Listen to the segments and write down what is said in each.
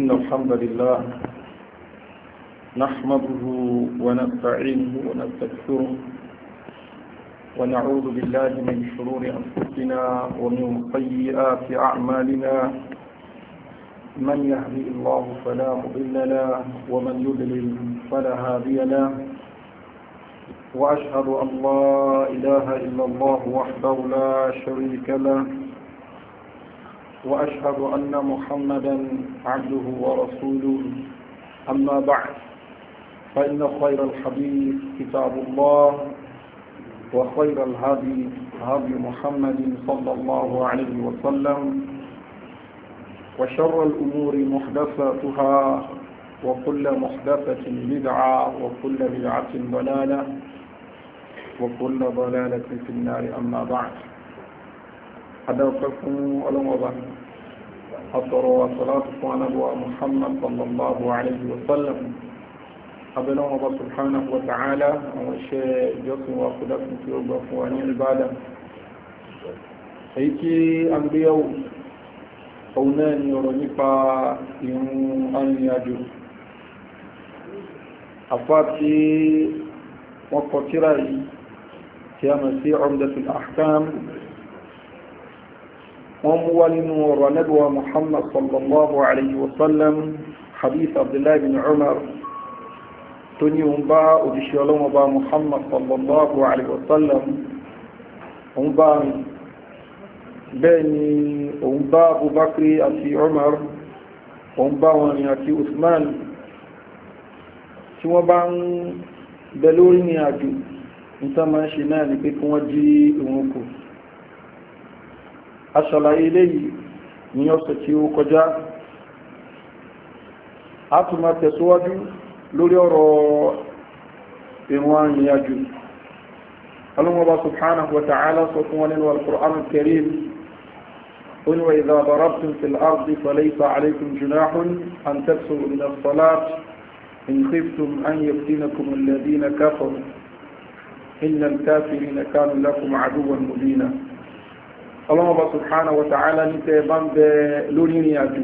إن الحمد لله نحمده ونستعينه ونستغفره ونعوذ بالله من شرور أنفسنا ومن سيئات أعمالنا من يهدي الله فلا مضل له ومن يضلل فلا هادي له وأشهد أن لا إله إلا الله وحده لا شريك له وأشهد أن محمدا عبده ورسوله أما بعد فإن خير الحديث كتاب الله وخير الهدي هدي محمد صلى الله عليه وسلم وشر الأمور محدثاتها وكل محدثة بدعة وكل بدعة ضلالة وكل ضلالة في النار أما بعد أدوككم ولمضى أطر وصلاتكم على محمد صلى الله عليه وسلم أبنى الله سبحانه وتعالى وشيء جسم وقدكم في أبوان عبادة أيكي أنبياء أوناني ورنفا يوم أن يجو أفاتي وقتري كما في عمدة الأحكام ومولن ورندوى محمد صلى الله عليه وسلم حديث عبد الله بن عمر تني ومبا ودشي وبا محمد صلى الله عليه وسلم ومبا بني ومبا أبو بكر أتي عمر ومبا وني أتي عثمان tí wọ́n bá ń bẹ lórí ní àjò níta máa ń ṣe náà ní pé kí wọ́n jí ìwọ̀n kù aṣàlàyé léyìí ní ọ̀sẹ̀ tí ó kọjá a tún máa tẹ̀síwájú lórí ọ̀rọ̀ ìwọ̀n ìrìnàjò alúmọ̀bá subhanahu wa ta'ala sọ fún wọn nínú al-Qur'an al-Karim قل وإذا ضربتم في الأرض فليس عليكم جناح أن تكسروا من الصلاة إن خفتم أن يفتنكم الذين كفروا إن الكافرين كانوا لكم عدوا مبينا الله سبحانه وتعالى نتبان لورين يجو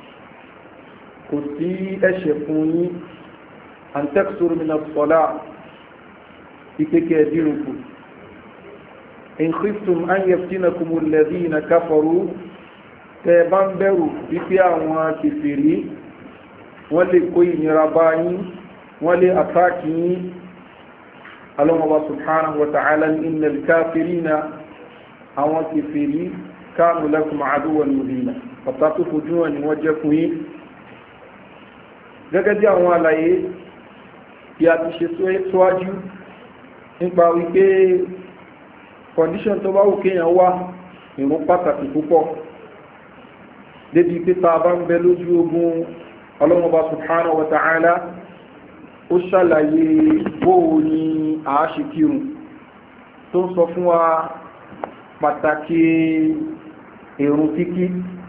كنتي أشفوني أن تكسر من الصلاة إككادينكم إن خفتم أن يفتنكم الذين كفروا تبان برو بفيا وكفرين wọ́n lè kó ìnira bá yín wọ́n lè àtàkì yín alọ́mọba subhanahu wa ta'ala ní innal kafirina àwọn kèfèrí kanu lakum aduwwan mubina ọ̀tá tó fojú wọn ni wọ́n jẹ́ fún yín gẹ́gẹ́ bí àwọn àlàyé tí a ti ṣe síwájú nípa wípé condition tó bá wù kéèyàn wá ìrún pàtàkì púpọ̀ débi pé tá a bá ń bẹ lójú ogun ọlọ́mọba subhanahu wa ta'ala ó ṣàlàyé bóò ní àáṣìkírun tó ń sọ fún wa pàtàkì èrùn kíkí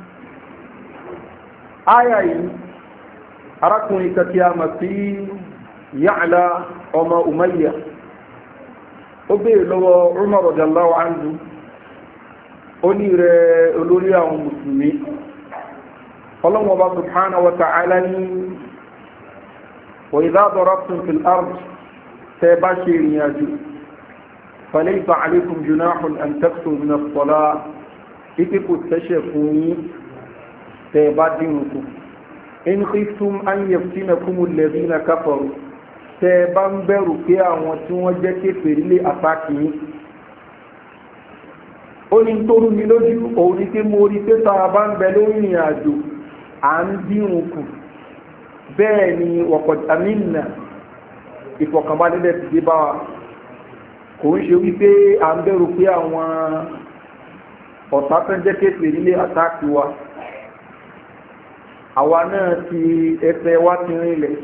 áyà yìí arákùnrin kàtí a mọ̀ sí Ya'la ọmọ Umayya ó bèèrè lọ́wọ́ Umar radiyallahu anhu ó ní rẹ̀ olórí àwọn mùsùlùmí ọlọ́wọ́ bá subhanahu wa ta'ala ní wa idha darabtum fil ard tẹ́ bá ṣe ìrìn àjò falaysa alaykum junahun an taksuru min as-salah ipe kò tẹ́ṣẹ̀ fún yín tẹ́ bá dínú kù in khiftum an yaftinakum alladhina kafaru tẹ́ bá ń bẹ̀rù pé àwọn tí wọ́n jẹ́ kéfèrí lé àtàkì yín ó ní tó rú mi lójú òun ní pé mo rí pé tá a bá ń bẹ lórí ìrìn àjò à ń dínrùn kù bẹ́ẹ̀ ni wọ̀pọ̀tàmínà ìfọ̀kànbalẹ̀ ti dé bá wa kò ń ṣe wípé à ń bẹ̀rù pé àwọn ọ̀tá tó ń jẹ́ kéfèé nílé àtàkì wa àwa náà ti ẹsẹ̀ wa ti rinlẹ̀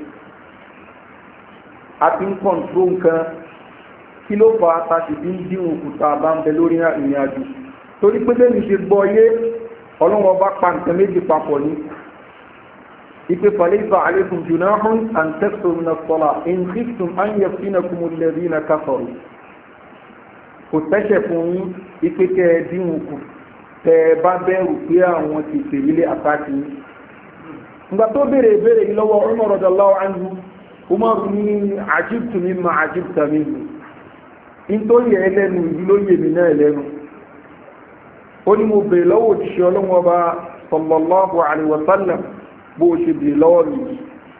a ti ń kọ̀ǹtró nǹkan kí ló fà á ta sì fi ń dínrùn kù tá a bá ń bẹ lórí ìrìn àjò torí pé bẹ́ẹ̀ ni ṣe gbọ́ yé ọlọ́wọ́ bá pa nǹkan méjì papọ̀ ní ipe falaysa alaykum junahun an taksuru min as-salah in khiftum an yaftinakum alladhina kafaru kò tẹ́ṣẹ̀ fún yín ipe kẹ́ ẹ dínwó kù tẹ́ ẹ bá bẹ̀rù pé àwọn ti fèrèlé àtàkì yín ìgbà tó béèrè ìbéèrè yìí lọ́wọ́ Umar radiyallahu anhu Umar ní ajibtu mimma ajibta minhu nítorí ẹ lẹ́nu yìí ló yè mí náà lẹ́nu ó ní mo béèrè lọ́wọ́ òjíṣẹ́ ọlọ́wọ́ ọba sallallahu alaihi wa sallam bó o ṣe béèrè lọ́wọ́ mi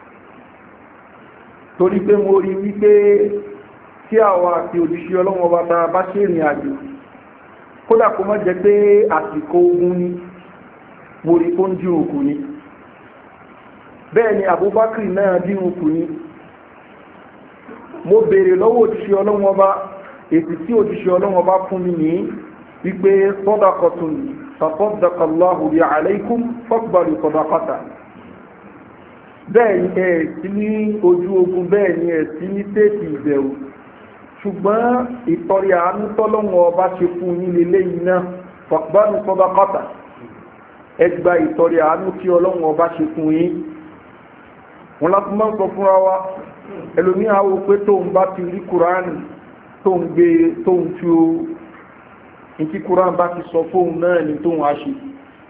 torí pé mo rí wípé tí àwọn àti òjíṣẹ́ ọlọ́wọ́ ọba ta bá ṣe ìrìn àjò kódà kó má jẹ́ pé àsìkò ogun ni mo rí tó ń dín òkú ni bẹ́ẹ̀ ni Abubakar náà dín òkú ni mo béèrè lọ́wọ́ òjíṣẹ́ ọlọ́wọ́ ọba èsì tí òjíṣẹ́ ọlọ́wọ́ bá fún mi ní wípé sọ́dọ̀kọ̀tún sàfọ́dọ̀kọ̀láhù bí aláìkún fọ́gbàlù sọ́dọ̀kọ̀tà bẹ́ẹ̀ ni ẹ̀ sí ní ojú ogun bẹ́ẹ̀ ni ẹ̀ sí ní tẹ́ẹ̀tì ìbẹ̀rù ṣùgbọ́n ìtọ́rí àánú tọ́lọ́wọ́ ọba ṣe fún yín lélẹ́yìn náà fọ́gbàlù sọ́dọ̀kọ̀tà ẹgbà ìtọ́rí àánú tí ọlọ́wọ́ ọba ṣe fún yín wọn láti máa ń sọ fúnra wa ẹlòmíà wo pé tóun bá ti rí kuraani tó ń gbé tó ń tí ó ìtí kúrán bá ti sọ fóun náà ni tó ń wá ṣe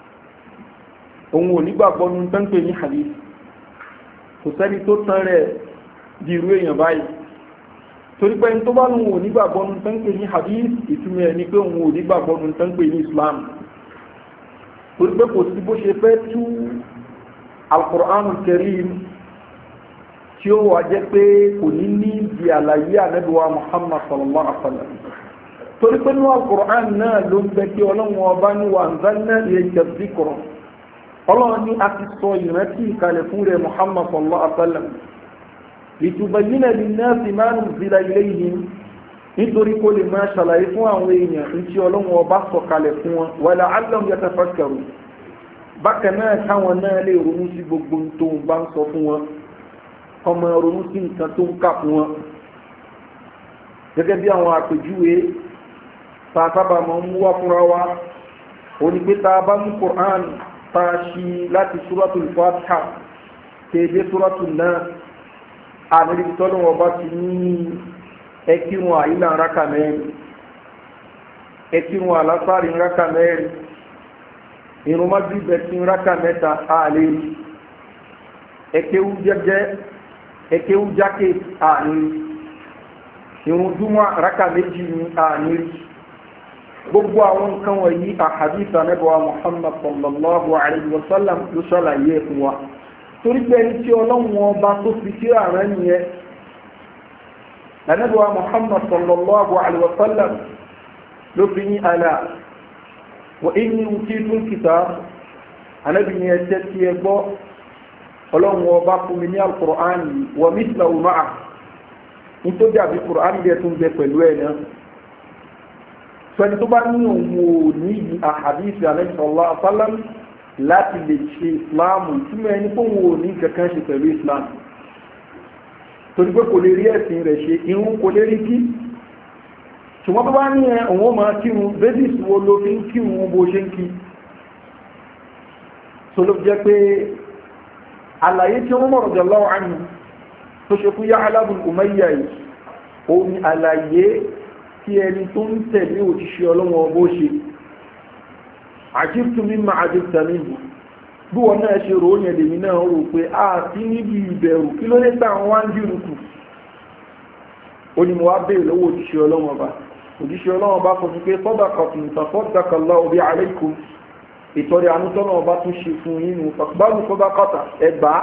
òun ò nígbàgbọ́ ní tán pè ní hadith kò sẹ́ni tó tán rẹ̀ di irú èèyàn báyìí torí pé tó bá lóun ò nígbàgbọ́ ní tán pè ní hadith ìtumọ̀ ẹ̀ ni pé òun ò nígbàgbọ́ ní tán pè ní islam torí pé kò sí bó ṣe fẹ́ tú al-Qur'an al-Karim tí ó wà jẹ́ pé kò ní ní di àlàyé ànábíwá muhammad sallallahu alaihi wa sallam torí pé ní al-Qur'an náà ló ń bẹ kí ọlọ́run ọba ní wà ń zanna ilayka dhikra ọlọ́run ní a ti sọ ìrántí ìkàlẹ̀ fún rẹ̀ muhammad sallallahu alaihi wa sallam litubayyina linnasi ma nuzila ilayhim nítorí kó lè máa ṣàlàyé fún àwọn èèyàn ní tí ọlọ́run ọba sọ kalẹ̀ fún wọn wa la'allahum yatafakkarun bákan náà káwọn náà lè ronú sí gbogbo tó ń bá ń sọ fún wọn ọmọ ronú sí nǹkan tó ń kà fún wọn gẹ́gẹ́ bí àwọn àpèjúwe tá a sábà máa ń mú wá fúnra wa òní pé tá a bá mú Qur'an tá a ṣí láti Suratul Fatiha kéde Suratul Nas àmì tọ́lọ́wọ́ bá ti ní ẹkírun àyílà rákà mẹ́rin ẹkírun àlásàrì rákà mẹ́rin irun májúbẹ̀ tí rákà mẹ́ta àlè ẹkéwú jẹ́jẹ́ ekewu jákè àníri irun dúnmọ́ raka méjì ní àníri gbogbo àwọn nǹkan wọ̀nyí àhàdìsà nẹ́bọ̀wá muhammad sallallahu alayhi wa sallam ló ṣàlàyé fún wa torí pé ẹni tí ọlọ́run ọba tó fi sí ààrẹ nìyẹn nẹ́bọ̀wá muhammad sallallahu alayhi wa sallam ló fi ní àlà wa inni utitul kitab anábìyẹn ẹ̀ṣẹ́ tí ẹ gbọ́ ọlọ́run ọba fún mi ní alukur'an wọ mísìlá ọmọà nítorí àbí kur'an bẹ tún bẹ pẹ̀lú ẹ̀ náà sọni tó bá ní òun ò ní yí àhàdíìsì alẹ́sọ̀lá asálám láti lè ṣe ìsìláàmù túmọ̀ ẹni pé òun ò ní kankan ṣe pẹ̀lú ìsìláàmù torí pé kò lè rí ẹ̀sìn rẹ̀ ṣe irun kò lè rí kí ṣùgbọ́n tó bá ní ẹ òun ó máa kírun bẹ́sìs wo ló fi ń kírun bó ṣe ń kí so ló jẹ́ pé àlàyé tí wọ́n mọ̀rọ̀ jọ lọ́wọ́ àmì tó ṣe fún Ya'la ibn Umayya yìí òun ni àlàyé tí ẹni tó ń tẹ̀lé òjíṣẹ́ ọlọ́wọ́ bó ṣe àjíbtù mimma àjíbtà minhu bí wọn náà ṣe ròó yẹn lèmi náà rò pé a ti níbi ìbẹ̀rù kí ló dé táwọn wá ń dìrù kù ó ní mo wá béèrè lọ́wọ́ òjíṣẹ́ ọlọ́wọ́ bá òjíṣẹ́ ọlọ́wọ́ bá fọ́ pé sadaqatun tasaddaqallahu biha alaykum ìtọ́rẹ àmútọ́nà ọba tún ṣe fún yínú fàkbálù sọ́dákọ́tà ẹgbà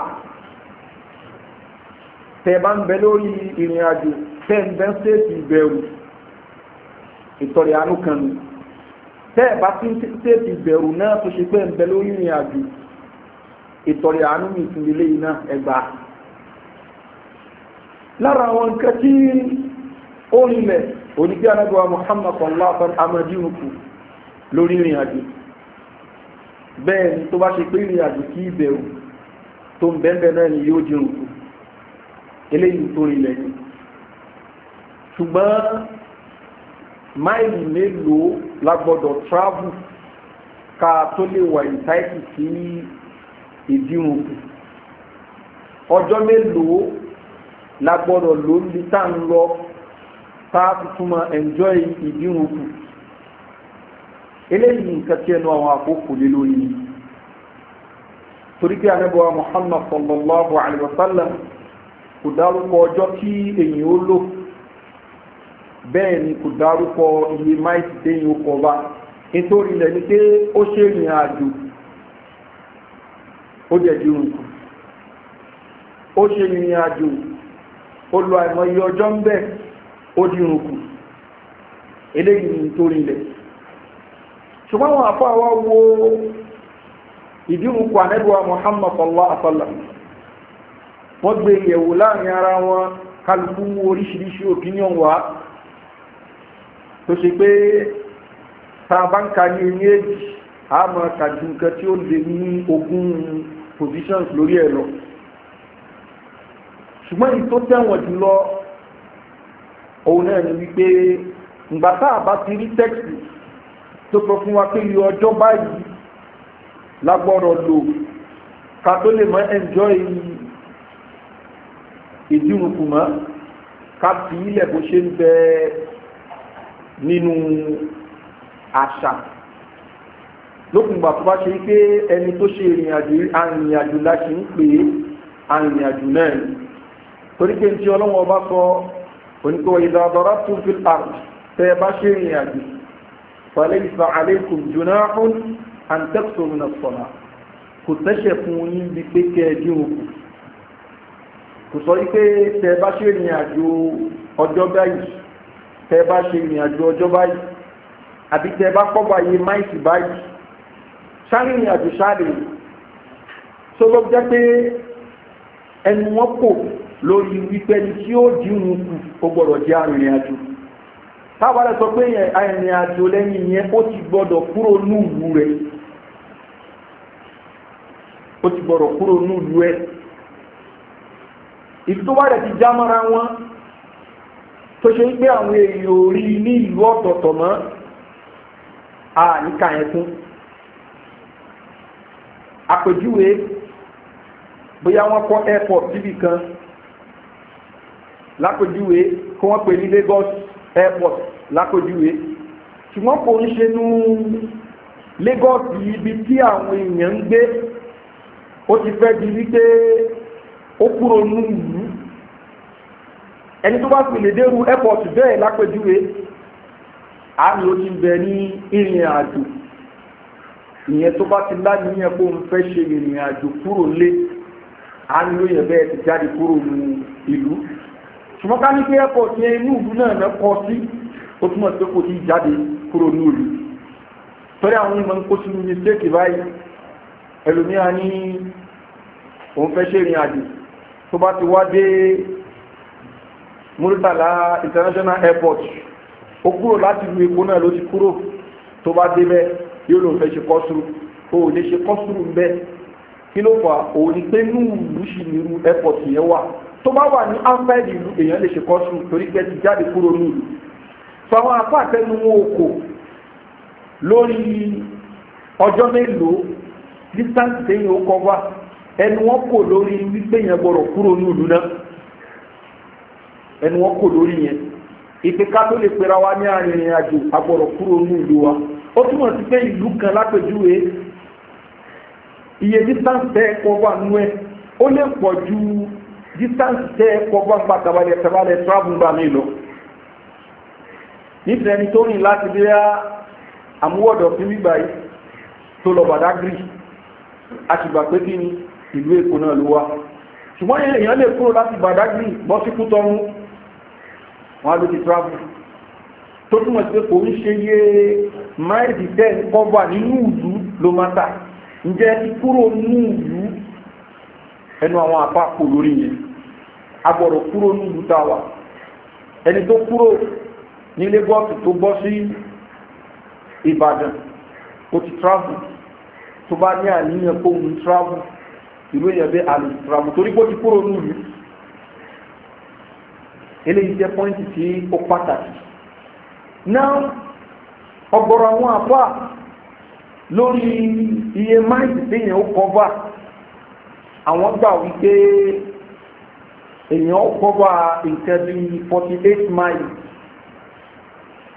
tẹ bá ń bẹ lórí ìrìn àjò tẹ ń bẹ ń sèètì ìbẹ̀rù ìtọ́rẹ àánú kan nù tẹ bá tún sèètì ìbẹ̀rù náà tó ṣe pé ń bẹ lórí ìrìn àjò ìtọ́rẹ àánú mi tún lélẹ́ yìí náà ẹgbà lára àwọn nǹkan tí ó rinlẹ̀ onígbé anábíwá Muhammad sallallahu alaihi wa sallam amadínukù lórí ìrìn àjò bẹ́ẹ̀ ni tó bá ṣe pé ìrìn àjò kí ìbẹ̀rù tó ń bẹ́ẹ̀bẹ̀ náà ni yóò jẹun kù eléyìí tó rinlẹ̀ ni ṣùgbọ́n máìlì mélòó la gbọ́dọ̀ travel ká tó lè wà ìtáìtì sí ìdírun kù ọjọ́ mélòó la gbọ́dọ̀ ló ń bi tá ń lọ tá a fi túmọ̀ enjoy ìdírun kù eléyìí nǹkan tí ẹnu àwọn àkókò lé lórí ni torí pé anábọ̀wá muhammad sallallahu alayhi wa sallam kò dárúkọ ọjọ́ tí èyàn ó lò bẹ́ẹ̀ ni kò dárúkọ iye máìsì téyàn ó kọba nítorí ilẹ̀ ni pé ó ṣe ìrìn àjò ó jẹ́ dírun kù ó ṣe ìrìn àjò ó lo àìmọye ọjọ́ ń bẹ̀ ó dírun kù eléyìí ni nítorí ilẹ̀ ṣùgbọ́n àwọn àfọ́ àwa wo ìdírun kù ànẹ́bùwà muhammad sallallahu alaihi wa sallam wọ́n gbé ìyẹ̀wò láàrin ara wọn kálukú oríṣiríṣi opinion wá tó ṣe pé tàbánkà ní ní èjì àmọ́ kàjú nǹkan tí ó lè ní ogún positions lórí ẹ̀ lọ ṣùgbọ́n èyí tó tẹ̀wọ̀n jùlọ òun náà ni wípé ìgbà tá a bá ti rí tẹ́kìtì tó sọ fún wa pé iye ọjọ́ báyìí lágbọ́rọ̀ lò ká tó lè mọ́ enjoy ìdírùnkù mọ́ ká fi ilẹ̀ bó ṣe ń bẹ nínú àṣà lókùngbà tó bá ṣe pé ẹni tó ṣe ìrìnàjò láti ń pè é arìnrìnàjò náà ni torí pé tí ọlọ́wọ́ bá sọ oníkọ́ ìdádọ́rá tó fi àrùn tẹ́ bá ṣe ìrìnàjò fàlẹ́ ìfà àlékùn jùnáhùn àǹtẹ́kùsọ̀rùn sọ̀nà kò tẹ́ṣẹ̀ fún yín bí pé kẹ́ ẹ dín òkú kò sọ wípé tẹ́ bá ṣe ìrìnàjò ọjọ́ báyìí tẹ́ bá ṣe ìrìnàjò ọjọ́ báyìí àbí tẹ́ bá kọ́ báyìí máìsì báyìí sáré ìrìnàjò sáré tó ló jẹ́ pé ẹnu wọn kò lórí wípé ní tí ó dìrun kù ó gbọ́dọ̀ jẹ́ arìnrìnàjò tábàlẹ̀ sọ pé arìnrìnàjò lẹ́yìn yẹn ó ti gbọ́dọ̀ kúrò núùlù rẹ̀ ó ti gbọ́dọ̀ kúrò núùlù ẹ̀ ìtúwárẹ̀ ti já mọ́ra wọn tó ṣe pé àwọn èèyàn orí ní ìlú ọ̀tọ̀ọ̀tọ̀ mọ́ àníkà yẹn fún àpèjúwe bóyá wọ́n kọ́ airport síbì kan lápèjúwe kí wọ́n pè ní Lagos airport lápèjúwe ṣùgbọ́n kò ń ṣe nú Lagos ibi tí àwọn èèyàn ń gbé ó ti fẹ́ di wípé ó kúrò nú ìlú ẹni tó bá fi lè dérú airport bẹ́ẹ̀ lápèjúwe àmì ó ti bẹ ní ìrìn àjò ìyẹn tó bá ti láníyàn pé òun fẹ́ ṣe ìrìn àjò kúrò lé àmì ó yẹ bẹ́ẹ̀ ti jáde kúrò ní ìlú ṣùgbọ́n ká ní pé airport yẹn inú ìlú náà náà kọ sí ó túmọ̀ sí pé kò tí ì jáde kúrò ní ìlú torí àwọn onímọ̀ ń kó sínú mistake báyìí ẹlòmíà ní òun fẹ́ ṣe ìrìn àjò tó bá ti wá dé Muritala International Airport ó kúrò láti ìlú Èkó náà ló ti kúrò tó bá débẹ̀ yóò lòun fẹ́ ṣe kọ́sùrù ó lè ṣe kọ́sùrù ń bẹ́ kí ló fà òun ni pé ní ìlú sì ní irú airport yẹn wà tó bá wà ní outside ìlú èèyàn lè ṣe kọ́sùrù torí pé ti jáde kúrò ní ìlú fáwọn afáàtẹnu wọn ò kò lórí ọjọ́ mélòó distance téèyàn ó kọ́ wá ẹnu wọn kò lórí wípé yẹn gbọ́dọ̀ kúrò ní ìlú náà ẹnu wọn kò lórí yẹn ìpè ká tó lè pera wa ní arìnrìn àjò agbọ́dọ̀ kúrò ní ìlú wa ó túmọ̀ sí pé ìlú kan lápèjúwe iye distance tẹ́ ẹ̀kọ́ wà nú ẹ̀ ó lè pọ̀ ju distance tẹ́ ẹ̀kọ́ wà nípa tabalẹ̀ tabalẹ̀ travel gbà mí lọ nífẹ̀ẹ́ ẹni tó rìn láti bí àmúwọ̀dọ̀ fún gbígbà yìí tó lọ Badagry a sì gbà pé kí ni ìlú Èkó náà ló wá ṣùgbọ́n èèyàn lè kúrò láti Badagry bọ́ sí Kútọ́rún wọn ló ti travel tó túnmọ̀ sí pé kò ń ṣe yé máìlì tẹ́ kọ́bà nínú ìlú ló máa tà ǹjẹ́ ti kúrò nínú ìlú ẹnu àwọn àpapọ̀ lórí yẹn agbọ̀rọ̀ kúrò ní ìlú táwà ẹni tó kúrò ní Lagos tó bọ́ sí Ìbàdàn ó ti travel tó bá ní àníyàn kó ń travel ìlú èèyàn bẹ́ àlè travel torí pé ó ti kúrò ní ìlú eléyìí jẹ́ pọ́ìntì tí ó pàtàkì náà ọ̀gọ̀rọ̀ àwọn àfà lórí iye máìsì téèyàn ó kọ́bà àwọn gbà wípé èèyàn ó kọ́bà nǹkan bí forty eight miles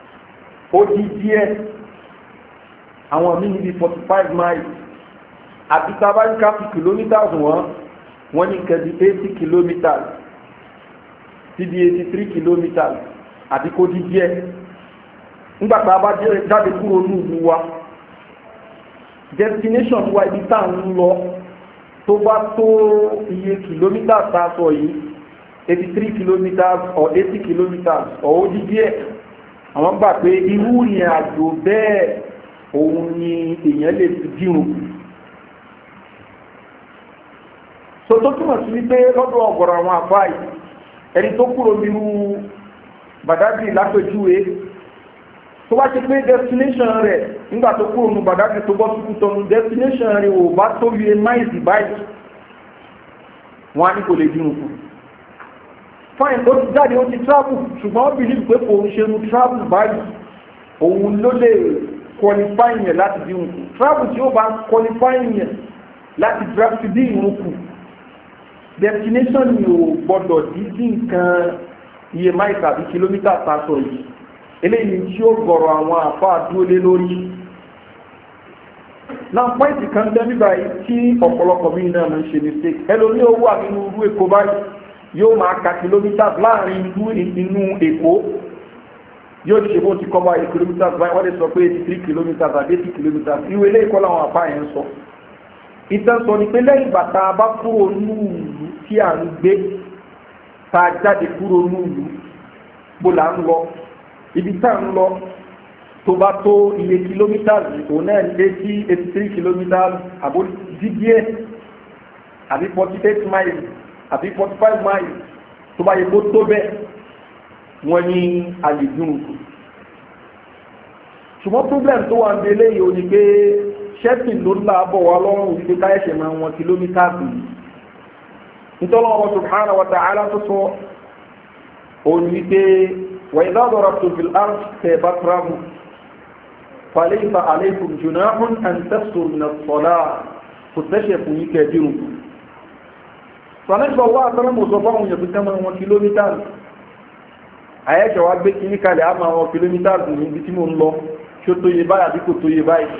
ó di díẹ̀ àwọn míì níbi forty five miles àti tábà ń ká fi kilometers wọ́n wọ́n ní nǹkan di eighty kilometers sí di eighty three kilometers àti kó di díẹ̀ nígbà tá a bá jáde kúrò ní ìlú wa destination wa ibi tá à ń lọ tó bá tó iye kilometers tá a sọ yìí eighty three kilometers or eighty kilometers or ó di díẹ̀ àwọn gbà pé irú ìrìn àjò bẹ́ẹ̀ òun ni èèyàn lè fi dírun so tó túmọ̀ sí wípé lọ́dọ̀ ọ̀gọ̀rọ̀ àwọn àfáà yìí ẹni tó kúrò nírú bàdágì lápèjúwe tó bá ṣe pé destination rẹ̀ nígbà tó kúrò nínú bàdágì tó bọ́ sí kútọ́nu destination rẹ̀ ò bá tó yẹ máìsì báyìí wọ́n á ní kò lè dírun kù fine ó ti jáde ó ti travel ṣùgbọ́n ó believe pé kò ń ṣe nu travel báyìí òun ló lè qualify yẹn láti dírun kù travel tí ó bá qualify yẹn láti draft dín ìrun kù destination ni ò gbọdọ̀ dídí nǹkan iye máì tàbí kìlómítà tààtọ̀ yìí eléyìí tí ó gọ̀rọ̀ àwọn àfá dúó lé lórí náà pọ́ìntì kan tẹ́ bíbá yìí tí ọ̀pọ̀lọpọ̀ mí náà ń ṣe mistake ẹlòmí ó wà nínú irú èkó báyìí yóò máa ka kìlómítà láàrin ìlú inú èkó yóò ti ṣe bó ti kọ́ báyìí kìlómítà báyìí wọ́n lè sọ pé eighty three kilometres àbí eighty kilometres ìwé ilé ìkọ́ làwọn àfá yẹn ń sọ ìtàn sọ ni pé lẹ́yìn bàtà bá kúrò núùlù tí à ń gbé ta jáde kúrò núùlù bó là ń lọ ibi tá ń lọ tó bá tó iye kìlómítàs òun náà lé sí eighty three kilometres àbó dídíẹ̀ àbí forty eight miles àbí forty five miles tó bá yẹ kó tó bẹ́ẹ̀ wọ́n ní àlejò ṣùgbọ́n problem tó wà ń délé yìí ó ní pé ṣẹ́tì ló ńlá bọ̀ wá lọ́rùn wípé káyẹ̀ṣẹ̀ máa wọn kìlómítà bì í nítorí wọn subhanahu wa ta'ala tó sọ òun wípé wà ìdá ọ̀dọ̀rọ̀ tó fi ard tẹ̀ bá travel falaysa alaykum junahun an tafsur min as-salah kò tẹ́ṣẹ̀ fún yí kẹ́ dírun sọ̀nẹ́sọ̀ wá àtọ́rọ̀ mọ̀ sọ fáwọn èèyàn fi ká máa wọn kìlómítà àyẹ̀ṣẹ̀ wá gbé kíní kalẹ̀ á máa wọn kìlómítà ní ibi tí mo ń lọ ṣó tó yẹ báyìí àbí kò tó yẹ báyìí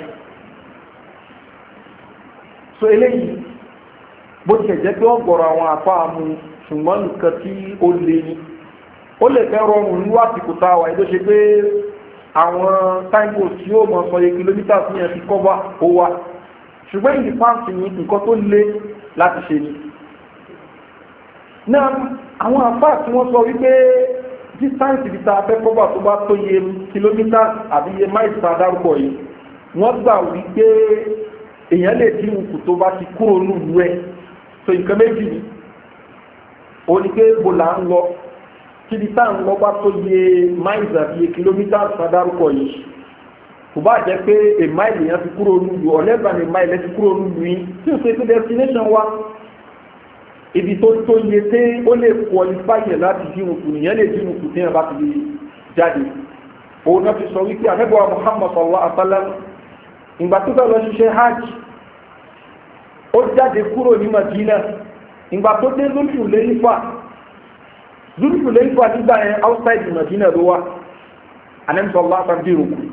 so eléyìí bó ti jẹ́ pé ọ̀gọ̀rọ̀ àwọn àpá mu ṣùgbọ́n nǹkan tí ó lé ní ó lè fẹ́ rọrùn ní àsìkò tá a wà tó ṣe pé àwọn táìpò tí ó mọ̀ sọ iye kìlómítà sí yẹn fi kọ́bà ó wà ṣùgbọ́n ìdí pàǹtì ní nǹkan tó lé láti ṣe ni náà àwọn àpá tí wọ́n sọ wípé distance ibi tá a fẹ́ kọ́bà tó bá tó iye kìlómítà àbí iye máìsì tá a dárúkọ yìí wọ́n gbà wípé èèyàn lè dín òkú tó bá ti kúrò nílùú ẹ̀ so nǹkan méjì ni ó ní pé bó là ń lọ kíbi tá à ń lọ bá tó yẹ miles àti iye kìlómítà sádárúkọ yìí kò bá jẹ́ pé a mile yẹn ti kúrò nílùú or less than a mile ti kúrò nílùú yìí tí o ṣe pé destination wa ibi tó tó yẹ pé ó lè qualify yẹn láti dín òkú nìyẹn lè dín òkú tí yẹn bá ti jáde òun náà fi sọ wípé àmẹ́bọ̀ Muhammad sallallahu alaihi wa sallam ìgbà tó fẹ́ lọ ṣiṣẹ́ hajj ó jáde kúrò ní madina ìgbà tó dé zulfu lẹ́yìnfà zulfu lẹ́yìnfà nígbà yẹn outside madina ló wà anẹ́sọ̀lá àtàdírù kù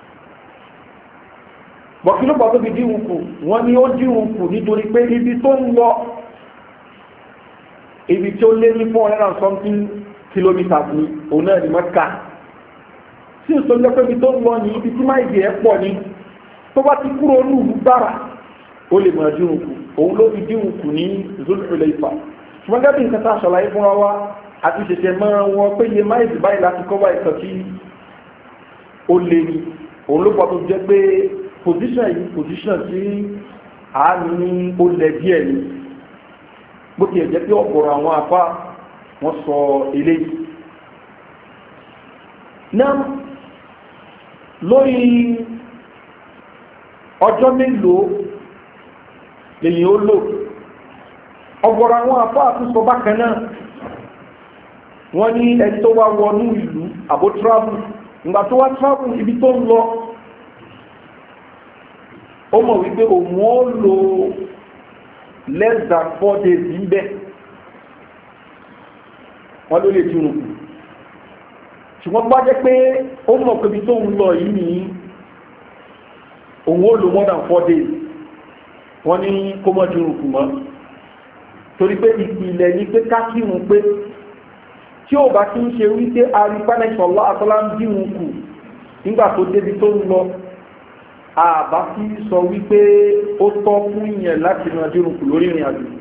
bọ̀kí ló pàtó fi dírù kù wọ́n ní ó dírù kù nítorí pé ibi tó ń lọ ibi tí ó lé ní four hundred and something kilometers ní òun náà ní mẹ́ka tí ìsọ jẹ́ pé ibi tó ń lọ ní ibi tí máa ìdí ẹ̀ pọ̀ ní tó bá ti kúrò ní ìlú bára ó lè mọ̀ dírun kù òun ló fi dírun kù ní zulfilẹ̀ ifá ṣùgbọ́n gẹ́gẹ́ bí nǹkan tá a ṣàlàyé fún wa àti ṣẹ̀ṣẹ̀ máa wọn pé iye máìlì báyìí láti kọ́ báyìí kan tí ó lé ní òun ló pọ̀ tó jẹ́ pé position yìí position tí àánú ní ó lẹ díẹ̀ ni bó ti ẹ̀ jẹ́ pé ọ̀pọ̀rọ̀ àwọn afá wọ́n sọ eléyìí náà lórí ọjọ́ mélòó lèyìn ó lò ọgbọ̀rọ̀ àwọn afá àtúnsọ bákan náà wọ́n ní ẹni tó wá wọnú ìlú àbó travel ìgbà tó wá travel ibi tó ń lọ ó mọ̀ wípé òun ó lò less than four days níbẹ̀ wọ́n ló lè túnú ṣùgbọ́n bá jẹ́ pé ó mọ̀ pé ibi tó ń lọ yìí ní òun ó lò more than four days wọ́n ní kó mọ́ dúró kù mọ́ torí pé ìpìlẹ̀ ní pé kákírun pé tí ó bá kí ń ṣe wípé arìpánẹ́sọ̀lá àtọ́lá ń dìrun kù nígbà tó débi tó ń lọ àbá sí sọ wípé ó tọ́ fún ìyẹn láti máa dìrun kù lórí ìrìn àjò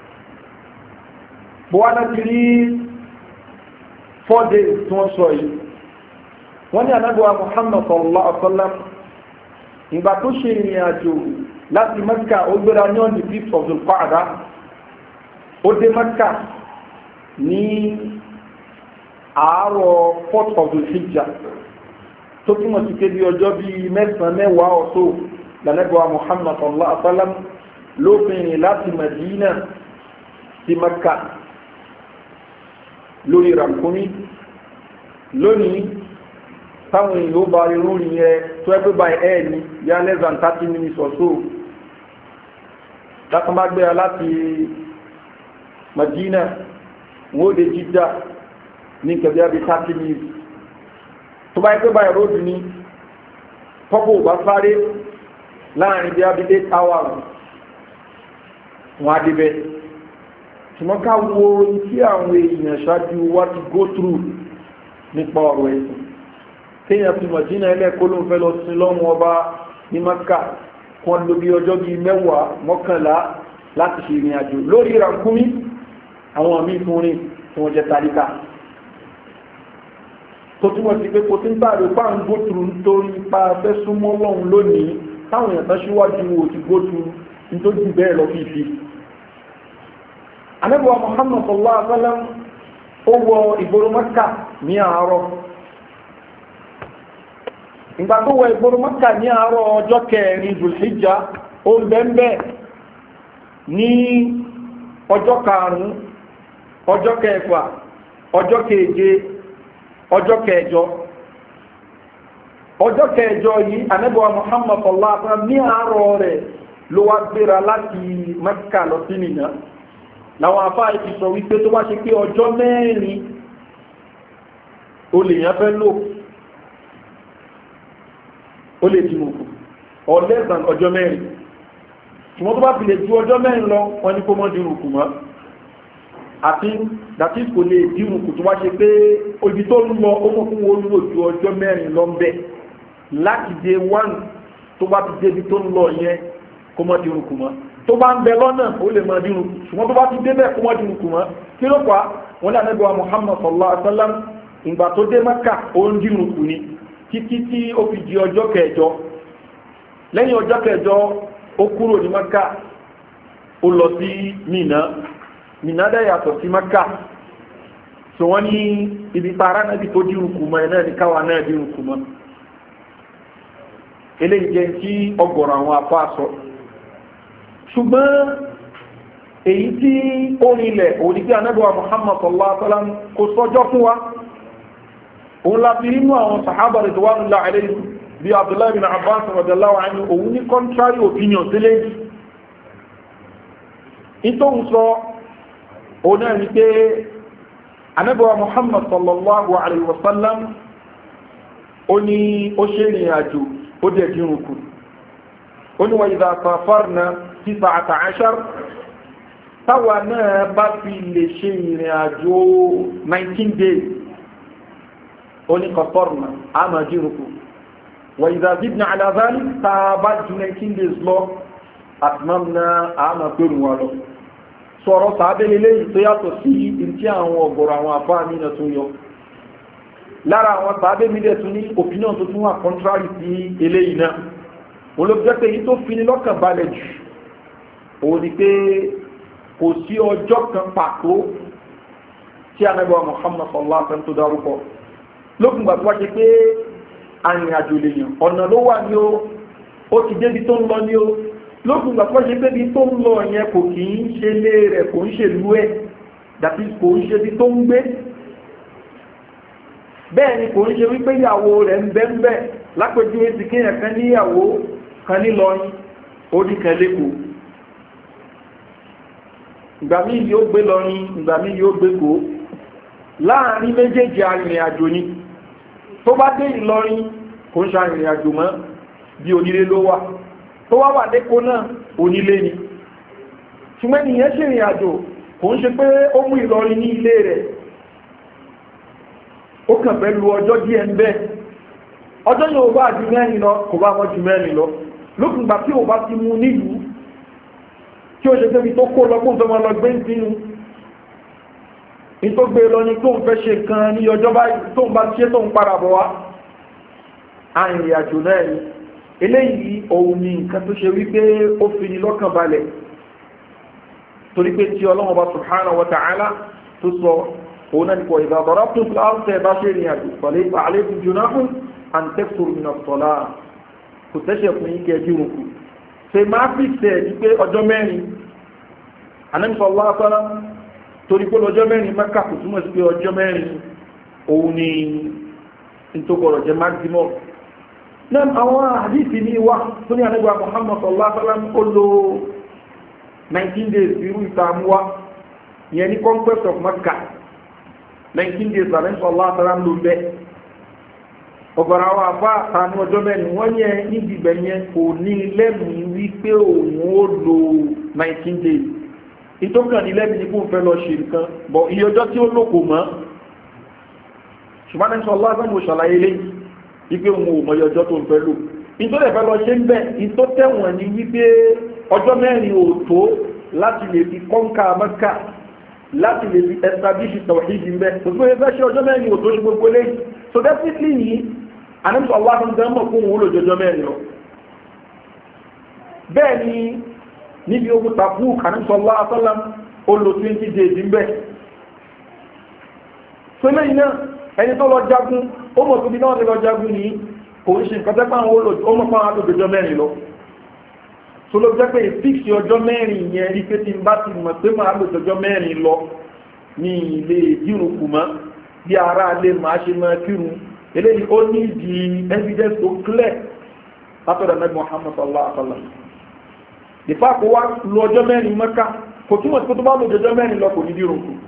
bó wá láti rí four days tí wọ́n sọ yìí wọ́n ní anábíwá muhammad sallallahu alaihi wa sallam ìgbà tó ṣe ìrìn àjò láti mẹ́kà ó gbéra ní ọ̀nì fifth of the qa'da ó dé mẹ́kà ní àárọ̀ fourth of the hijja tó túmọ̀ sí pé bí ọjọ́ bíi mẹ́sàn-án mẹ́wàá ọ̀tọ̀ lànàbíwá muhammad sallallahu alaihi wa sallam lóbìnrin láti madina sí mẹ́kà lórí rànkúmí lónìí táwọn èèyàn ó bá irú rí yẹ tó ẹgbẹ́ by air ní yá less than thirty minutes or so látọ́ bá gbéra láti Madina wọ́n ó de jíjà ní kẹ̀bí àbí thirty minutes tó bá ẹgbẹ́ by road ní tọ́pọ̀ bá sáré láàrin bí àbí eight hours wọ́n á débẹ̀ ṣùgbọ́n ká wo tí àwọn èèyàn ṣáájú wá ti go through nípa ọ̀rọ̀ ẹ̀sìn téèyàn fi mọ̀jínà ẹlẹ́kọ́ ló ń fẹ́ lọ sí lọ́wọ́ ọba ní maka kan ló bí ọjọ́ bíi mẹ́wàá mọ́kànlá láti ṣe ìrìn àjò lórí ìrànkúmí àwọn míì fún rìn tí wọ́n jẹ́ tàríkà tó túmọ̀ sí pé kò tí ń tààrí pa ń gótùrù nítorí pa fẹ́ súnmọ́ lọ́hùn lónìí táwọn èèyàn tán síwájú wò ti gótùrù nítorí bẹ́ẹ̀ lọ fífi anábọ̀ muhammad sallallahu alaihi wa sallam ó wọ ìgboro maka ní àárọ̀ ìgbà tó wọ ìgboro maka ní àárọ̀ ọjọ́ kẹrin zulhijja ó ń bẹ́ẹ̀ ní ọjọ́ karùn-ún ọjọ́ kẹfà ọjọ́ keje ọjọ́ kẹjọ ọjọ́ kẹjọ yìí anábọ̀wá muhammad sallallahu alaihi wa sallam ní àárọ̀ rẹ̀ ló wá gbéra láti maka lọ sí nìyà làwọn afáà ti sọ wípé tó bá ṣe pé ọjọ́ mẹ́rin o lè yàn fẹ́ lò ó lè dìmọ̀ kù or less than ọjọ́ mẹ́rin ṣùgbọ́n tó bá fi lè ju ọjọ́ mẹ́rin lọ wọ́n ní kó mọ́ dìrù kù mọ́ àti dàtí kò lè dìrù kù tó wá ṣe pé ojú tó ń lọ ó mọ̀ fún wọn lò ju ọjọ́ mẹ́rin lọ ń bẹ̀ láti dé one tó bá ti débi tó ń lọ yẹn kó mọ́ dìrù kù mọ́ tó bá ń bẹ lọ́nà ó lè mọ́ dìrù kù ṣùgbọ́n tó bá ti débẹ̀ kó mọ́ dìrù kù mọ́ kí ló pa wọn lé anábíwá muhammad sallallahu alaihi wa sallam ìgbà tó dé maka ó ń dìrù kù ni títí tí ó fi di ọjọ́ kẹjọ lẹ́yìn ọjọ́ kẹjọ ó kúrò ní maka ó lọ sí mina mina dẹ̀ yàtọ̀ sí maka so wọ́n ní ibi tààrà náà bí tó dìrù kù mọ́ ẹ̀ náà ní káwa náà dìrù kù mọ́ eléyìí jẹ́ tí ọgọ̀rọ̀ àwọn apá sọ ṣùgbọ́n èyí tí ó rinlẹ̀ òní bí anábíwá muhammad sallallahu alaihi wa sallam kò sọjọ́ fún wa òun la fi nínú àwọn sàhábà rẹ̀ tó wà nílá àlẹ́yìn bí abdullahi bin abbas radiyallahu anhu òun ní contrary opinion sílẹ̀ yìí nítorí sọ òun náà ní pé anábíwá muhammad sallallahu alaihi wa sallam ó ní ó ṣe ìrìn àjò ó dẹ̀ dírun kù ó ní wọ́n ìdá safarna tisa àtàṣar táwa náà bá fi lè ṣe ìrìn àjò 19 days ó ní kọ̀tọ́rùnà àmà dírun kù wọ́n ìdá zidna alazali tá a bá ju 19 days lọ àtìmọ́mùná àmà pẹ̀lú wọn lọ sọ̀rọ̀ sàábẹ́lẹ̀ lẹ́yìn tó yàtọ̀ sí ìrìtí àwọn ọ̀gọ̀rọ̀ àwọn àbá mi náà tó yọ lára àwọn sàábẹ́ mi dẹ̀ tún ní opinion tó tún wà contrary sí eléyìí náà olóòjẹ́ pé èyí tó fi ní lọ́kàn balẹ̀ jù òun ni pé kò sí ọjọ́ kan pàtó tí anábọ̀ muhammad sallallahu alaihi wasallam tó dárúkọ lókùn gbà tó wá ṣe pé arìnrìnàjò lè yàn ọ̀nà ló wà ní o ó ti débi tó ń lọ ní o lókùn gbà tó wá ṣe pé bí tó ń lọ yẹn kò kì í ṣe lé rẹ̀ kò ń ṣèlú ẹ̀ dàbí kò ń ṣe bí tó ń gbé bẹ́ẹ̀ ni kò ń ṣe wípé ìyàwó rẹ̀ ń bẹ́ ń bẹ́ lápẹjú ti kéèyàn kan níyàwó kan nílọrin orí kan lẹ́kọ̀ọ́ ìgbà míì yóò gbé lọrin ìgbà míì yóò gbé kó láàrin méjèèjì arìnrìn àjò ni tó bá dé ìlọrin kò ń ṣe arìnrìn àjò mọ́ bí onílé ló wà tó wá wà lẹ́kọ́ náà onílé ni ṣùgbọ́n nìyẹn ṣe ìrìn àjò kò ń ṣe pé ó mú ìlọrin ní ilé rẹ̀ ó kàn fẹ́ lu ọjọ́ díẹ̀ ń bẹ́ ọjọ́ yóò bá ju mẹ́rin lọ kò bá wọ́n ju mẹ́rin lọ lókùngbà tí ò bá ti mú nílùú tí ó ṣe pé tó kó lọ kó ń fẹ́ máa lọ gbé sínú ní tó gbé lọ ní tó ń fẹ́ ṣe kan ní ọjọ́ báyìí tó ń bá ṣe tó ń padà bọ̀ wá arìnrìn àjò náà ni eléyìí òun ni nǹkan tó ṣe wípé ó fi ní lọ́kàn balẹ̀ torí pé tí ọlọ́run bá subhanahu wa ta'ala tó sọ òun náà ní kò ìgbà bọ̀rọ̀ tó fi láwọn tẹ̀ bá ṣe ìrìn àjò pẹ̀lú ipa àlékún jù náà fún àǹtẹ́kùrù mi náà sọ̀lá kò tẹ́ṣẹ̀ fún yín kẹjú òkú ṣe máa fi tẹ̀ ní pé ọjọ́ mẹ́rin anẹ́sọ̀ lásánà torí pé ọjọ́ mẹ́rin mẹ́ka kò túmọ̀ sí pé ọjọ́ mẹ́rin òun ni ntòkọ̀rọ̀ jẹ́ maximum náà àwọn àdìsí ní wá tó ní ànígbà Muhammad sallallahu alaihi wasallam ó lo 19 days irú ìtààmúwá ìyẹn ní conquest of Mecca 19 days ànígbà sallallahu alaihi wasallam ló ń bẹ́ ọ̀gọ̀rọ̀ àwọn afá àtàánú ọjọ́ mẹ́rin wọ́n yẹ níbi ibẹ̀ yẹn kò ní lẹ́mìí wípé òun ó lo 19 days ìtókàn ní lẹ́mìí ní kó ń fẹ́ lọ ṣe nǹkan bọ̀ iye ọjọ́ tí ó lòkò mọ́ ṣùgbọ́n ní sọ lásán mo ṣàlàyé lẹ́yìn wípé òun ò mọ̀yẹ ọjọ́ tó ń fẹ́ lò ìtò lè fẹ́ lọ ṣe ń bẹ̀ ìtò tẹ̀wọ̀n ní wípé ọjọ́ mẹ́rin ò tó láti lè fi kọ́ńkà mẹ́kà láti lè fi establish tawhidi ń bẹ̀ kò tó yẹ fẹ́ ṣe ọjọ́ mẹ́rin ò tó ṣe gbogbo lẹ́yìn so definitely yìí anamsọ allah tó ń tẹ́ mọ̀ fún òun lòjọjọ́ mẹ́rin lọ bẹ́ẹ̀ ni níbi ogun Tabuk anamsọ allah asálàm ó lo twenty days ń bẹ̀ so lẹ́yìn náà ẹni tó lọ jagun ó mọ̀ tóbi náà ní lọ jagun ní kò ń ṣe nǹkan tẹ́ pàwọn ọmọ pàwọn àtòjọjọ́ mẹ́rin lọ tó ló jẹ́ pé fíksì ọjọ́ mẹ́rin yẹn rí pé tí n bá ti mọ̀ pé máa lòjọjọ́ mẹ́rin lọ ní ilé ìdírun kù mọ́ bí ara lè máa ṣe máa kírun eléyìí ó ní ìdí evidence tó clear látọ̀dọ̀ mẹ́rin Muhammad sallallahu alaihi wa sallam ìfá kó wá lu ọjọ́ mẹ́rin mẹ́ka kò túmọ̀ sí pé tó bá lòjọjọ́ mẹ́rin lọ kò ní dírun kù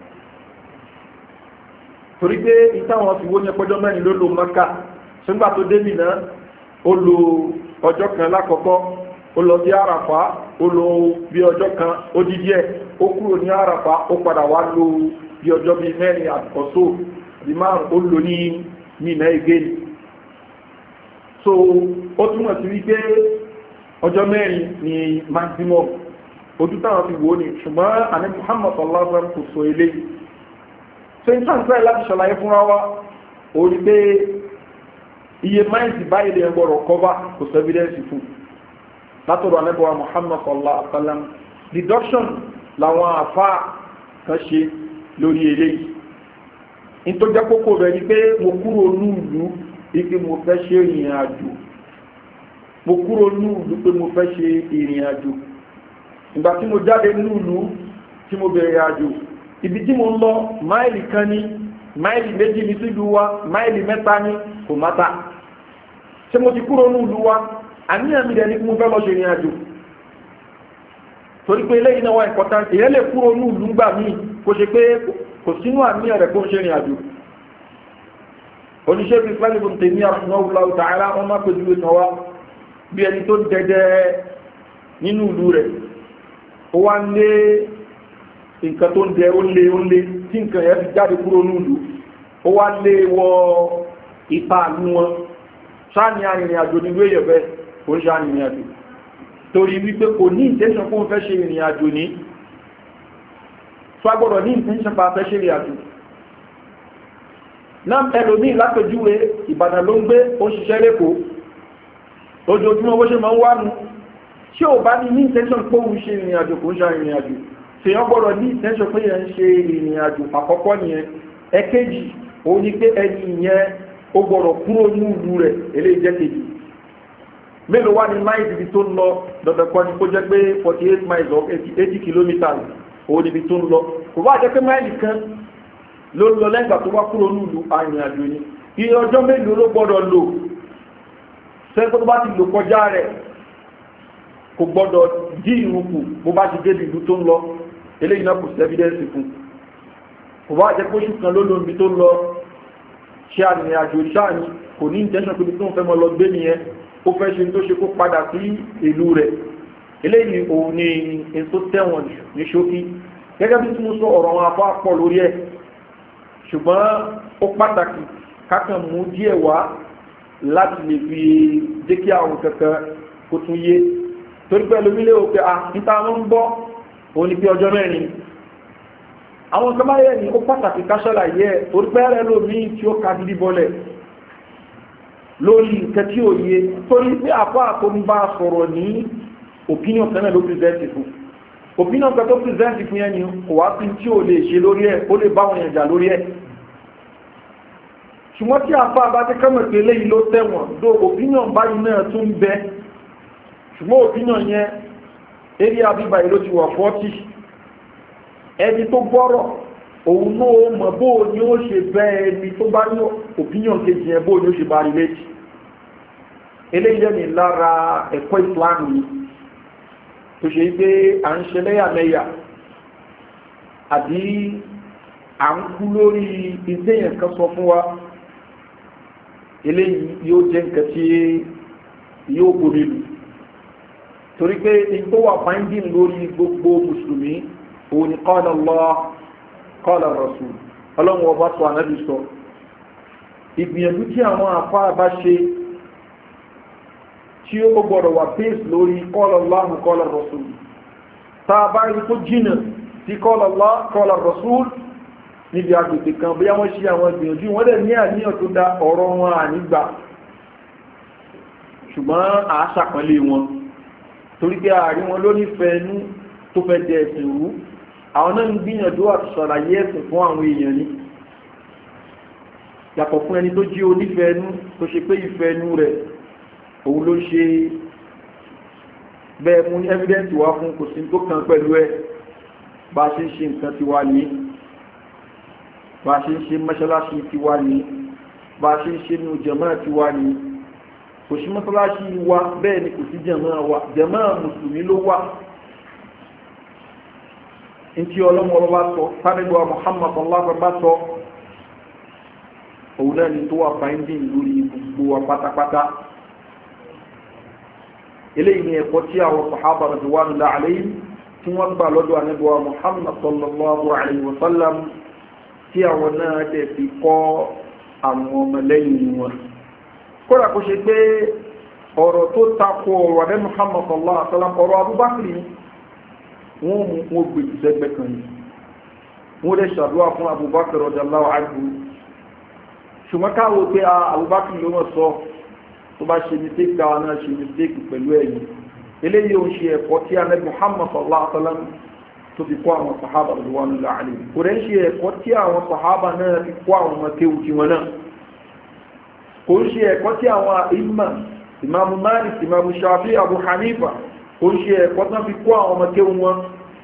torí pé ìtàwọn fi wó ní ẹpọjọ́ mẹ́rin ló lo maka ṣùgbà tó dé mìíràn ó lo ọjọ́ kan lákọ̀ọ́kọ́ ó lọ sí àràfá ó lo bí ọjọ́ kan ó di díẹ̀ ó kúrò ní àràfá ó padà wá lo bí ọjọ́ bíi mẹ́rin àkọ́só bí márùn ó lò ní mìíràn again so ó túmọ̀ sí wípé ọjọ́ mẹ́rin ni maximum ojú táwọn fi wò ó ní ṣùgbọ́n àní Muhammad sallallahu alaihi wa sallam kò sọ eléyìí so n tàn fẹ́ láti ṣàlàyé fúnra wa ó rí pé iye máìsì báyìí lè gbọ́rọ̀ kọ́bá kò sọ evidence fún látọ̀dọ̀ anẹ́bọ̀wá Muhammad sallallahu alaihi wa sallam deduction làwọn àfa kan ṣe lórí eléyìí nítorí jẹ́ kókó rẹ̀ ni pé mo kúrò núùlù ipe mo fẹ́ ṣe ìrìn àjò mo kúrò núùlù pé mo fẹ́ ṣe ìrìn àjò ìgbà tí mo jáde núùlù tí mo bẹ̀rẹ̀ àjò ibi tí mo ń lọ máìlì kan ní máìlì méjì ní sílùú wa máìlì mẹ́ta ní kò mátà ṣé mo ti kúrò ní ìlú wa àníyàn mi dẹ̀ ní kí mo fẹ́ lọ ṣe ìrìn àjò torí pé eléyìí náà wà important èyàn lè kúrò ní ìlú gbà míì kó ṣe pé kò sínú àníyàn rẹ̀ kó ń ṣe ìrìn àjò oníṣẹ́ bíi fẹ́lẹ́bùn tèmi rahimahullahu ta'ala wọn má pèjú ìtàn wa bí ẹni tó dẹdẹ nínú ìlú rẹ̀ ó wá ń lé nǹkan tó ń jẹ ó lé ó lé tí nǹkan yẹn fi jáde kúrò nílùú ó wá lé wọ ipa àánú wọn sáàni arìnrìn àjò nílùú èyàn bẹ́ẹ̀ kò ń ṣe arìnrìn àjò torí wípé kò ní intention fún fẹ́ ṣe ìrìn àjò ní tó agbọ́dọ̀ ní intention pa fẹ́ ṣe ìrìn àjò náà ẹlòmíì lápẹjúwe ìbàdàn ló ń gbé ó ń ṣiṣẹ́ lẹ́kọ̀ọ́ ojoojúmọ́ bó ṣe máa ń wá nu tí ò bá ní ní intention pé òun ṣe ìrìn àjò kò ń ṣe ìrìn àjò tèèyàn gbọ́dọ̀ ní ìtẹ́ṣọ́ pé yẹn ń ṣe ìrìn àjò àkọ́kọ́ nìyẹn ẹ̀kejì òun ni pé ẹni yẹn ó gbọ́dọ̀ kúrò ní ìlú rẹ̀ eléyìí jẹ́ kejì mélòó wá ní máìlì ibi tó ń lọ dandan kan ni kó jẹ́ pé forty eight miles or eighty kilometres òun níbi tó ń lọ kò bá jẹ́ pé máìlì kan ló ń lọ lẹ́gbàá tó wá kúrò ní ìlú arìnrìn àjò ni iye ọjọ́ mélòó ló gbọ́dọ̀ lò sẹ́ńtọ́ tó bá ti lò kọjá rẹ̀ kò gbọ́dọ̀ dí ìrùkù bó bá ti débi ìlú tó ń lọ eléyìí náà kò sí evidence fún kò bá jẹ́ kó ṣùkan ló lóun bí tó lọ ṣe àrìnrìn àjò ṣáàní kò ní intention pé tó ń fẹ́ mọ́ lọ gbé nìyẹn ó fẹ́ ṣe tó ṣe kó padà sí ìlú rẹ̀ eléyìí òun ni èso tẹ̀wọ̀n ní ṣókí gẹ́gẹ́ bí tí mo sọ ọ̀rọ̀ wọn afọ́ pọ̀ lórí ẹ̀ ṣùgbọ́n ó pàtàkì kákan mú díẹ̀ wá láti lè fi jẹ́ kí àwọn kankan kó tún yé torí pẹ̀lú mílé òpé à níta ló ń bọ́ òun ni pé ọjọ́ mẹ́rin àwọn kan báyẹ̀ ní ó pàtàkì káṣọ́là yẹ torí pẹ́rẹ́ lómi tí ó ka gidi bọ́lẹ̀ lórí nǹkan tí ó yé torí pé àpá àkóńbá sọ̀rọ̀ ní opinion kan náà ló present fún opinion kan tó present fún yẹn ni kò wá sí tí ó lè ṣe lórí ẹ̀ ó lè bá wọn yẹn jà lórí ẹ̀ ṣùgbọ́n tí àpá àbájẹ́ kọ́mọ̀ pé léyìí ló tẹ̀wọ̀n dó opinion báyìí náà tún bẹ ṣùgbọ́n opinion yẹn eré abíbá yìí ló ti wà fọ́tì ẹni tó gbọ́rọ̀ òun náà mọ̀ bó ni ó ṣe bẹ́ ẹni tó bá ní opinion kejì yẹn bó ni ó ṣe bá rí létí eléyìí lẹ́ni lára ẹ̀kọ́ Islam yìí tó ṣe pé à ń ṣe lẹ́yàmẹ̀yà àbí à ń kú lórí ìdéyàn kan sọ fún wa eléyìí yóò jẹ́ nǹkan tí yóò borí lù torí pé ìtò wà fáńdìn lórí gbogbo mùsùlùmí òun ni qala Allah qala Rasul ọlọ́run ọba sọ ànábì sọ ìgbìyànjú tí àwọn àfáà bá ṣe tí ó gbọ́dọ̀ wà base lórí qala Allah qala Rasul tá a bá rí tó jìnà sí qala Allah qala Rasul níbi agbègbè kan bí wọ́n ṣe àwọn ìgbìyànjú wọ́n dẹ̀ ní àníyàn tó dá ọ̀rọ̀ wọn ànígbà ṣùgbọ́n àásàpọ̀lé wọn torí pé ààrí wọn ló nífẹ̀ẹ́ inú tó fẹ́ jẹ ẹ̀sìn rú àwọn náà ń gbìyànjú àti ṣàlàyé ẹ̀sìn fún àwọn èèyàn ní yàtọ̀ fún ẹni tó jí onífẹ̀ẹ́ inú tó ṣe pé ìfẹ́ inú rẹ̀ òun ló ṣe bẹ́ẹ̀ mú ní evidence wá fún kò sí tó kàn pẹ̀lú ẹ̀ bá a ṣe ń ṣe nǹkan ti wá ní bá a ṣe ń ṣe mọ́ṣáláṣí ti wá ní bá a ṣe ń ṣe ní jàmáà ti wá ní kò sí mọ́ṣáláṣí wa bẹ́ẹ̀ ni kò sí jàmáà wa jàmáà mùsùlùmí ló wà ntí ọlọ́mọ bá sọ sárégba Muhammad allah bá sọ òun náà ni tó wà fáńdìn lórí gbogbo wa pátápátá eléyìí ni ẹ̀kọ́ tí àwọn sàhábà radiyallahu alayhim tí wọ́n gbà lọ́dọ̀ ànábọ̀wá Muhammad sallallahu alayhi wa sallam tí àwọn náà dẹ̀ fi kọ́ àwọn ọmọlẹ́yìn wọn kódà kó ṣe pé ọ̀rọ̀ tó takò ọ̀rọ̀ adé Muhammad sallallahu alaihi wasallam ọ̀rọ̀ Abubakar wọ́n mú wọn gbèjì sẹ́gbẹ́ kan yìí wọ́n lè ṣàdúrà fún Abubakar radiyallahu anhu ṣùgbọ́n káwọ́ pé Abubakar ló wọ́n sọ tó bá ṣe mistake káwa náà ṣe mistake pẹ̀lú ẹ̀yìn eléyìí ò ń ṣe ẹ̀kọ́ tí alẹ́ Muhammad sallallahu alaihi wasallam tó fi kọ́ àwọn sahaba radiyallahu anhum kò rẹ̀ ń ṣe ẹ̀kọ́ tí àwọn sahaba náà fi kọ́ àwọn ọmọ kéwù tiwọn náà kò ń ṣe ẹ̀kọ́ tí àwọn ìmọ̀ ìmáàmù Malik ìmáàmù Shafi Abu Hanifa kò ń ṣe ẹ̀kọ́ tán fi kó àwọn ọmọ kéwù wọn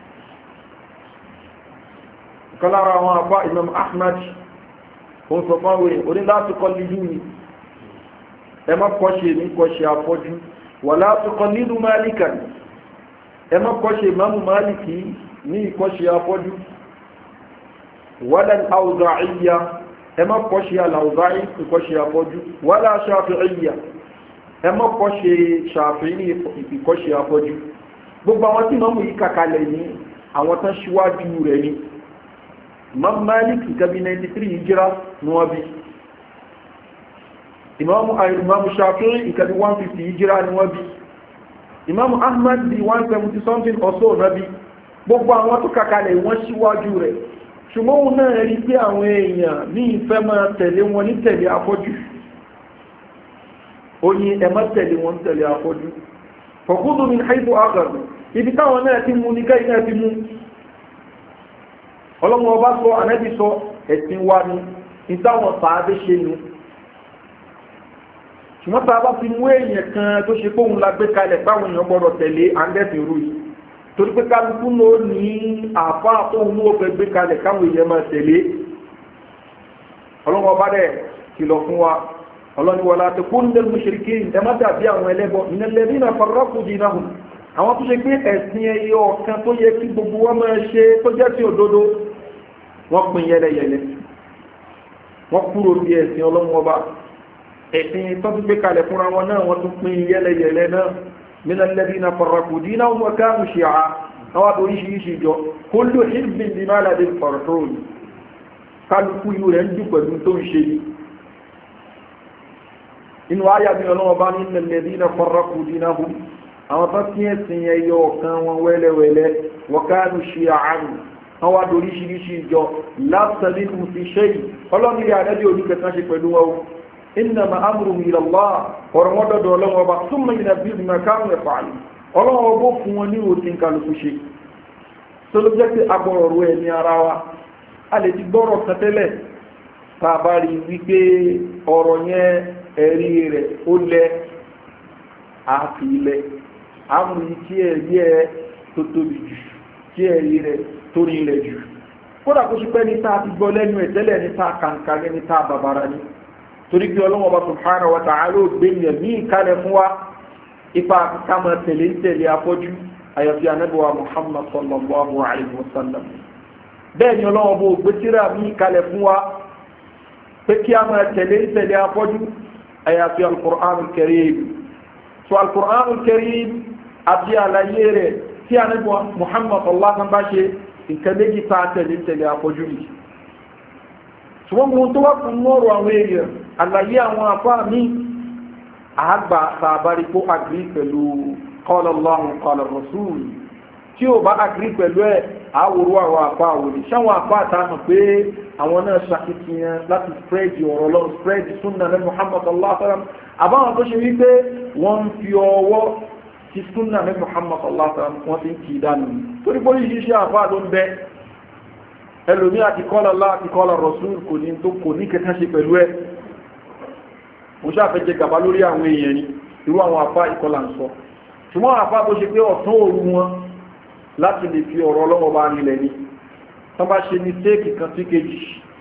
kọlára àwọn àbá Imam Ahmad ó ń sọ fáwọn èèyàn oní láti kọ́ lílú ni ẹ má kọ́ ṣe ní kọ́ ṣe afọ́jú wà láti kọ́ lílú Malika ni ẹ má kọ́ ṣe ìmáàmù Maliki ní ìkọ́ ṣe afọ́jú wala al-Awza'iyya ẹ má kọ́ ṣe al-Awza'i ìkọ́ ṣe afọ́jú wala Shafi'iyya ẹ má kọ́ ṣe Shafi'i ní ìkọ́ ṣe afọ́jú gbogbo àwọn tí mọ́mù yìí kàkalẹ̀ ní àwọn tán ṣíwájú rẹ̀ ni imam malik gabi 93 hijira ní wọ́n bí imam shafi'i ìkàbí 150 hijira ní wọ́n bí imam ahmad bí 170 something or so náà bí gbogbo àwọn tó kàkalẹ̀ wọ́n ṣíwájú rẹ̀ ṣùgbọ́n òun náà rí pé àwọn èèyàn ní ìfẹ́ máa tẹ̀lé wọn ní tẹ̀lé afọ́jú ó ní ẹ má tẹ̀lé wọn tẹ̀lé afọ́jú fọ̀kúdù ní haifu agàdù ibi táwọn náà ti mú ní káyí náà ti mú ọlọ́mọ ọba sọ ànábì sọ ẹ̀sìn wa ni ìtàwọn sàábé ṣe nu ṣùgbọ́n tá a bá fi mú èèyàn kan tó ṣe pé òun la gbé kalẹ̀ báwọn èèyàn gbọ́dọ̀ tẹ̀lé àndẹ́sìn rú yìí torí pé kálukú ló ní àfa òun ló fẹ́ gbé kalẹ̀ káwọn èèyàn máa tẹ̀lé ọlọ́mọ ọba dẹ̀ kìlọ̀ fún wa ọlọ́ni wọlá tó kún lè mùsùlùkì ẹ má dàbí àwọn ẹlẹ́bọ ìnàlẹ́bí náà farọ́kù dínà hù àwọn tó ṣe pé ẹ̀sìn ẹyọ ọ̀kan tó yẹ kí gbogbo wọn máa ṣe tó jẹ́ sí òdodo wọ́n pín yẹlẹyẹlẹ wọ́n kúrò bí ẹ̀sìn ọlọ́run ọba ẹ̀sìn tó tún gbé kalẹ̀ fúnra wọn náà wọ́n tún pín yẹ́lẹyẹ̀lẹ náà nínú lẹ́bí na farrakù dínà wọn káàmù ṣe à àwọn àtoríṣiríṣi jọ kó ló hìbìn bí má ládé fọ̀rọ̀tọ́ọ̀lù kálukú yìí rẹ̀ ń dùn pẹ̀lú tó ń ṣe ni inú ayà mi ọlọ́wọ́ bá ní lẹ́bí na farrakù dínà hù àwọn tó tí ẹ̀sìn yẹn yọ ọ̀kan wọn wẹ́lẹ́wẹ́lẹ́ wọ́n káàmù ṣe àánú àwọn àtoríṣiríṣi jọ látàlí fi ṣe yìí ọlọ́nìyà àdẹ́bí oníkẹta ṣe pẹ̀lú wọn إنما أمره إلى الله ورمضة ولو وبا ثم ينبيه بما كانوا يفعلون ọlọ́wọ́ ọgbó fún wọn ní òtín kálukú ṣe tó ló jẹ́ pé agbọ̀rọ̀ rú ẹni ara wa a lè ti gbọ́rọ̀ kẹtẹ́lẹ̀ tàbá rí wípé ọ̀rọ̀ yẹn ẹ̀rí rẹ̀ ó lẹ àfi ilẹ̀ àmúrí tí ẹ̀rí ẹ̀ tó tóbi jù tí ẹ̀rí rẹ̀ tó rí ilẹ̀ jù kódà kó ṣe pẹ́ ní tá a ti gbọ́ lẹ́nu ẹ̀ tẹ́lẹ̀ ní tá a kàǹkà ní tá a bàbára ní torí bí ọlọ́wọ́ bá subhanahu wa ta'ala ó gbé yẹn ní ìkálẹ̀ fún wa ipa kama tẹ̀lé ń tẹ̀lé afọ́jú àyàfi anábíwá muhammad sallallahu alayhi wa sallam bẹ́ẹ̀ ni ọlọ́wọ́ bó gbé tíra ní ìkálẹ̀ fún wa pé kí a máa tẹ̀lé ń tẹ̀lé afọ́jú àyàfi al-Qur'an al-Karim so al-Qur'an al-Karim àti àlàyé rẹ̀ tí anábíwá muhammad sallallahu alayhi wa sallam bá ṣe nǹkan méjì tá a tẹ̀lé ń tẹ̀lé afọ́jú yìí ṣùgbọ́n mo tó wá fún mọ́rọ̀ àwọn èèyàn àlàyé àwọn afá mi àgbà sàbárí kó agrí pẹ̀lú qala Allahu qala Rasul tí ó bá agrí pẹ̀lú ẹ̀ àwòrú àwọn afá òní ṣáwọn afá àtàmà pé àwọn náà ṣàkitiyan láti spread ọ̀rọ̀ lọ spread sunna ní Muhammad sallallahu alaihi wasallam àbáwọn tó ṣe wípé wọ́n ń fi ọwọ́ ti sunna ní Muhammad sallallahu alaihi wasallam wọ́n ti ń kì í dànù torí pé oríṣiríṣi afá ló ń bẹ ẹlòmí àti kọ́lá lá àti kọ́lá rọ̀súl kò ní tó kò ní kẹta ṣe pẹ̀lú ẹ mo ṣàfẹ́jẹ gàbá lórí àwọn èèyàn ni irú àwọn àfá ìkọlà ń sọ ṣùgbọ́n àfá tó ṣe pé ọ̀tán òru wọn láti lè fi ọ̀rọ̀ ọlọ́wọ́ bá nílẹ̀ ni tán bá ṣe ní téèkì kan sí kejì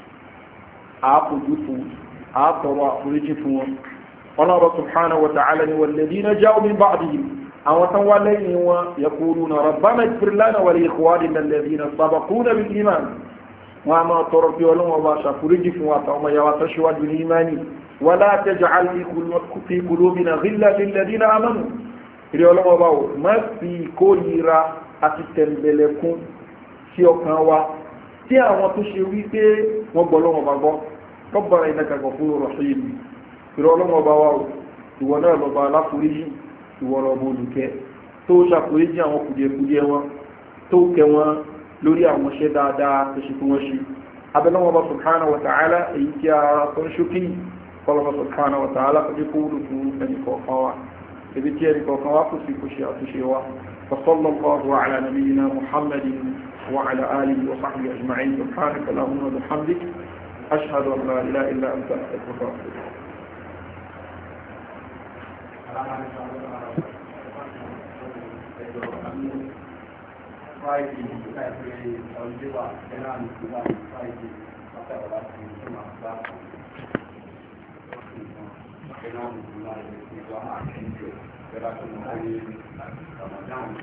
àápòjú fún àátọrọ àforíjì fún wọn ọlọ́rọ̀ subhanahu wa ta'ala ni walladhina ja'u min ba'dihim àwọn tán wá lẹ́yìn wọn yaquluna rabbana ighfir lana wa li ikhwanina alladhina sabaquna bil iman wọn a máa tọrọ pé ọlọ́wọ́ bá ṣàforíjì fún wa àtàwọn ọmọ yàwá tó ṣíwájú ní imani wala taj'al fi qulubina ghillan lil ladina amanu ìrẹ́ ọlọ́wọ́ bá wò má fi kórìíra àti tẹ̀m̀bẹ̀lẹ̀kún sí ọkàn wa tí àwọn tó ṣe wí pé wọ́n gbọ́ lọ́wọ́ bá gbọ́ Rabbana innaka ghafurur rahim ìrẹ́ ọlọ́wọ́ bá wà wò ìwọ náà lọ́ba aláforíjì ìwọ lọ́ba olùkẹ́ tó ṣàforíjì àwọn kùdìẹ̀kùdìẹ̀ wọn tó kẹ wọn lórí àwọn iṣẹ́ dáadáa tó ṣe fún wọn ṣe abẹ́lẹ́wọ̀n bá subhanahu wa ta'ala èyí tí a tó ń ṣókí kọlọ́wọ́ subhanahu wa ta'ala kò dé kúrò fún ẹnì kọ̀ọ̀kan wa ibi tí ẹnì kọ̀ọ̀kan wa kò sí kò ṣe àtúnṣe wa وصلى الله على نبينا محمد وعلى آله وصحبه أجمعين سبحانك اللهم وبحمدك أشهد أن لا إله إلا أنت أستغفرك وأتوب Friday, Saturday, ọjọ́ wa, ẹ̀rọ àmì ìgbà Friday, ọ̀pẹ̀ ọ̀la ti ń tún máa gbà fún ẹ̀rọ àmì ìgbà ìgbà máa ń tún jù, ẹ̀rọ àti ọmọ ayé Ramadan.